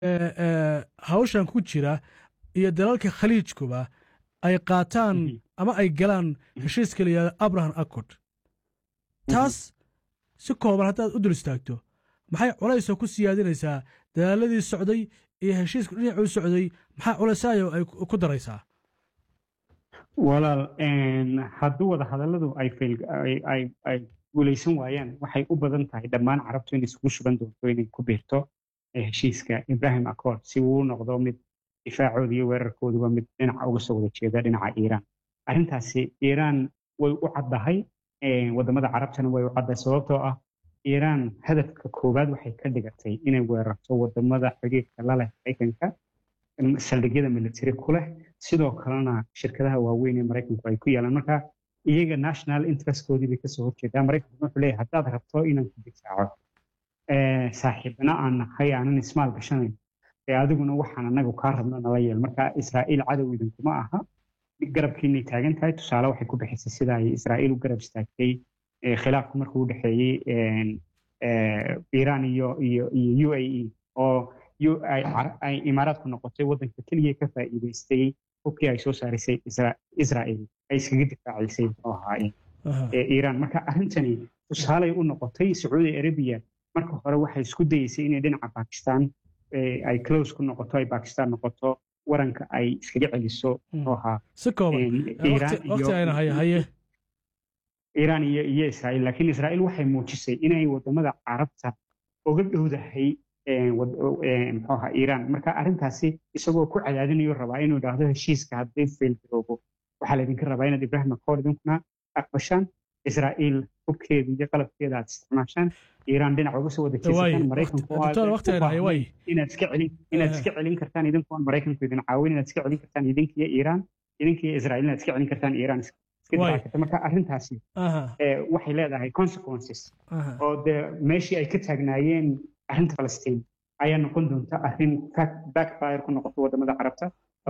hawshan ku jira iyo dalalka khaliijkuba ay qaataan ama ay galaan heshiiska la yihahdo abraham accord taas si kooban haddaad u dul istaagto maxay culaysoo ku siyaadinaysaa dadaaladii socday iyo heshiisku dhinacuu socday maxaa culaysayo ay ku daraysaa walaal hadduu wada hadalladu ay guulaysan waayaan waxay u badan tahay dhammaan carabtu inay isugu shuban doonto inay ku biirto heshiiska ibrahim accord si uu u noqdo mid difaacooda iyo weerarkooduba mid dhinaca uga soo wada jeeda dhinaca iiraan arrintaasi iiraan way u caddahay wadamada carabtana way u caddahay sababtoo ah iiraan hadafka koowaad waxay ka dhigatay inay weerarto wadamada xidhiirka la leh maraykanka saldhigyada military ku leh sidoo kalena shirkadaha waaweyn ee maraykanku ay ku yaalaan marka iyaga national interestkoodii bay kasoo horjeedaa maraykanku wuxuu leeyahay haddaad rabto inaan ku difaaco saaxiibna aan nahay aanan ismaal gashanayn ee adiguna waxaan anagu kaa rabno nala yeel marka israa'iil cadow idinkuma aha garabkiinay taagan tahay tusaale waxay ku bixisay sida ay israa'iil u garab istaagtay khilaafku markuu u dhexeeyey iiraan iyo iyo iyo u a e oo ay imaaraadku noqotay waddanka keliya ka faa'iidaystay hubkii ay soo saarisay israa'iil ay iskaga difaacisay muxuu ahaa iiraan marka arrintani tusaalay u noqotay sacuudi arabiya marka hore waxay isku dayeysay inay dhinaca bakistan ay close ku noqoto ay bakistan noqoto waranka ay iskaga celiso muxuu ahaa si kooban waqti ayna haye haye iiraan iyo iyo israa'iil laakiin israa'iil waxay muujisay inay wadamada carabta uga dhowdahay muxuu ahaa iiraan marka arrintaasi isagoo ku cadaadinayo rabaa inuu idhaahdo heshiiska haddii failgaroobo waxaa laydinka rabaa inaad ibrahim accord idinkuna aqbashaan israa'iil hubkeeda iyo qalabkeeda aad isticmaashaan iiraan dhinac uga soo wada jeesataan maraykanku inaad iska celin inaad iska celin kartaan idinkuon maraykanku idin caawin inaad iska celin kartaan idinkiyo iiraan idinkiyo israa'iil inaad iska celin kartaan iiraan marka arrintaasi waxay leedahay consequences oo dee meeshii ay ka taagnaayeen arrinta falastiin ayaa noqon doonta arrin backfire ku noqoto wadamada carabta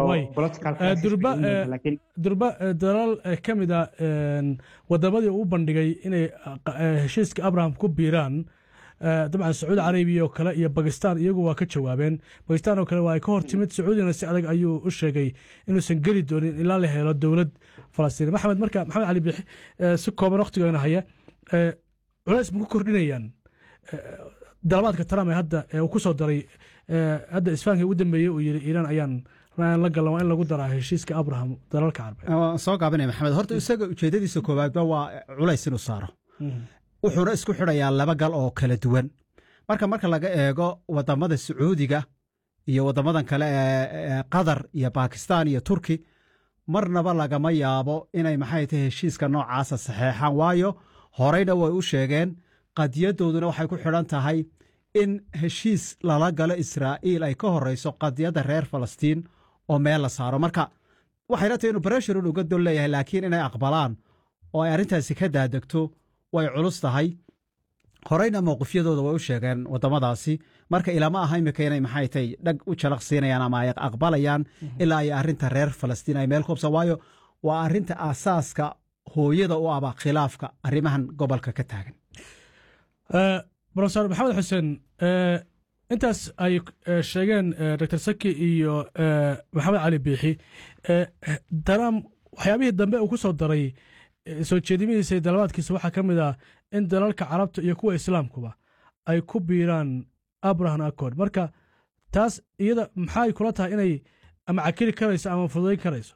durba dalal ka mid a wadamadii uu bandhigay inay heshiiska abraham ku biiraan dabcan sacuudi carabiya oo kale iyo bakistan iyagu waa ka jawaabeen bakistan oo kale waa ay ka hor timid sacuudina si adag ayuu u sheegay inuusan geli doonin ilaa la helo dowlad falastiin maxamed marka maxamed cali bixi si kooban waqtigoona haya culays ma ku kordhinayaan dalabaadka trump ee hadda uu ku soo daray hadda isfahankii ugu dambeeyey uu yidhi iiraan ayaan la galan waa in lagu daraa heshiiska abraham dalalka carbeed soo gaabinaya maxamed horta isaga ujeedadiisa koowaadba waa culays inuu saaro wuxuuna isku xidhayaa laba gal oo kala duwan marka marka laga eego wadamada sacuudiga iyo wadamadan kale ee qatar iyo bakistan iyo turki marnaba lagama yaabo inay maxay tahay heshiiska noocaasa saxeexaan waayo horeyna way u sheegeen qadiyadooduna waxay ku xidhan tahay in heshiis lala galo israa'iil ay ka horeyso qadiyadda reer falastiin oo meel la saaro marka waxayna tahay inuu breshurun uga dol leeyahay laakiin inay aqbalaan oo ay arrintaasi ka daadegto way culus tahay horeyna mowqifyadooda way u sheegeen waddamadaasi marka ilama aha imika inay maxay tahay dhag u jalaq siinayaan ama ay aqbalayaan ilaa ay arrinta reer falastiin ay meel koobsa waayo waa arrinta aasaaska hooyada u aba khilaafka arrimahan gobolka ka taagan brofesor maxamed xuseen intaas ay sheegeen dr saki iyo maxamed cali biixi daram waxyaabihii dambe uu ku soo daray soo jeedimihiisa iyo dalabaadkiisa waxaa ka mid ah in dalalka carabta iyo kuwa islaamkuba ay ku biiraan abraham accord marka taas iyada maxay kula tahay inay ama cakili karayso ama fududayn karayso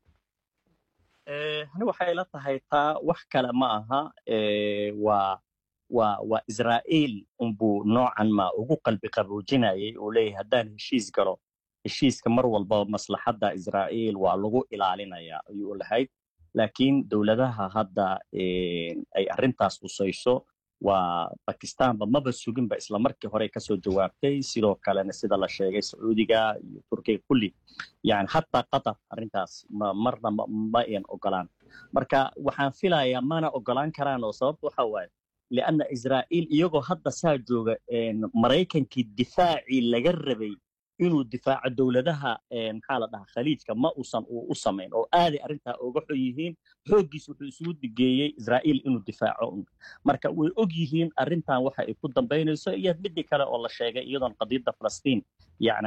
ani waxay la tahay taa wax kale ma aha waa waa waa israa'iil unbuu noocan ma ugu qalbi qaboojinayay uu leeyahay haddaan heshiis galo heshiiska mar walba maslaxadda israa'iil waa lagu ilaalinayaa ayuu lahayd laakiin dowladaha hadda ay arrintaas husayso waa bakistanba maba suginba isla markii hore kasoo jawaabtay sidoo kalena sida la sheegay sacuudiga iyo turkiga kulli yani hataa qatar arrintaas marna ma ayan ogolaan marka waxaan filayaa mana ogolaan karaan oo sababta waxa waaye lianna israa'iil iyagoo hadda saa jooga maraykankii difaacii laga rabay inuu difaaco dowladaha maxaa la dhahaa khaliijka ma uusan u samayn oo aaday arrintaa oga xon yihiin xooggiis wuxuu isugu digeeyey israa'iil inuu difaaco un marka way og yihiin arrintan waxa ay ku dambaynayso iyo midii kale oo la sheegay iyadoon qadiyadda falastiin yani